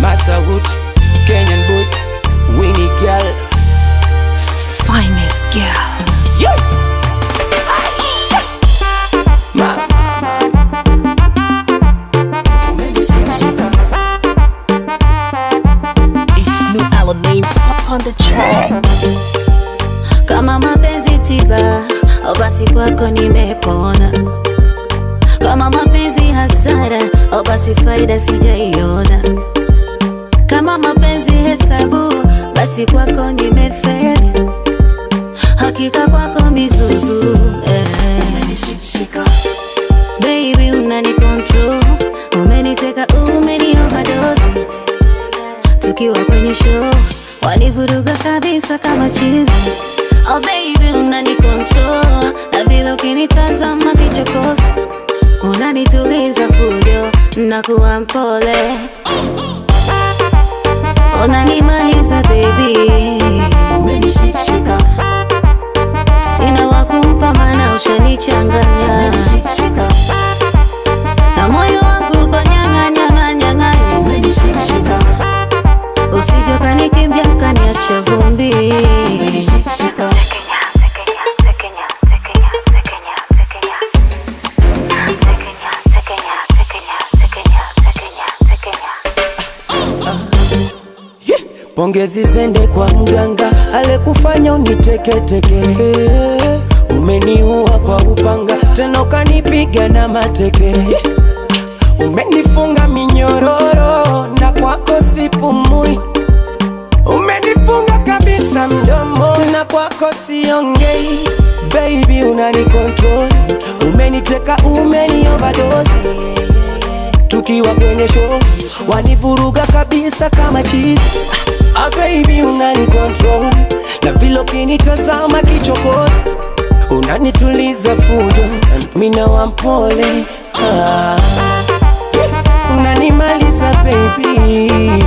Masawood, Kenyan boy, Winnie girl. Finest girl. Yeah. Ma. Umenishika. It's new Alamein on the track. Kama mapenzi tiba, au basi kwako nimepona. Kama mapenzi hasara, au basi faida sijaiona. Kama mapenzi hesabu, basi kwako nimefeli. Hakika kwako mizuzu eh. Baby unani control, umeniteka umeni overdose. Tukiwa kwenye show, wanivuruga kabisa kama chizi. Oh baby unani control, na vile ukinitazama kichokozi, unanituliza fujo, nakuwa mpole, unanimaliza baby. Umenishika. Sina wa kumpa maana ushanichanganya Umenishika. na moyo wangu uko nyang'a nyang'a nyang'a, Umenishika. usije ukanikimbia ukaniacha vumbi. Umenishika. Pongezi zende kwa mganga alekufanya uniteketeke, umeniua kwa upanga, tena ukanipiga na mateke, umenifunga minyororo na kwako sipumui, umenifunga kabisa mdomo na kwako siongei. Baby unani control, umeniteka, umeni overdose tukiwa kwenye show wanivuruga kabisa kama chizi ah, baby unani control na vile ukinitazama kichokozi unanituliza fujo mina wampole ah, yeah, unanimaliza baby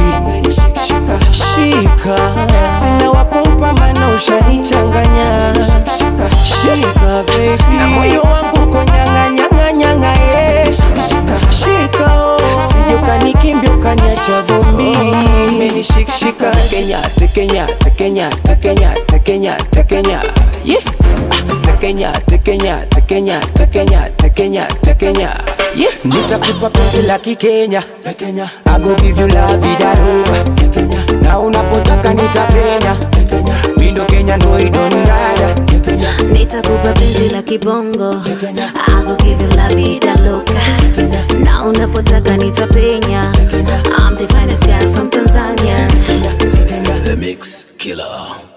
shika sina wakumpa mana ushanichanganya shika baby na moyo wangu uko nyanga nyanga nyanga yeah. shika oh. sije ukanikimbia ukaniacha vumbi umenishikshika tekenya tekenya tekenya tekenya tekenya tekenya yeah. Ah, tekenya tekenya tekenya tekenya tekenya tekenya yeah. nitakupa penzi la kikenya tekenya I go give you la vida loca tekenya na unapotaka nitapenya tekenya mindo kenya ndo idondada tekenya Nitakupa penzi la kibongo, I go give you la vida loca. Na unapotaka nitapenya, I'm the finest guy from Tanzania. The Mix Killer.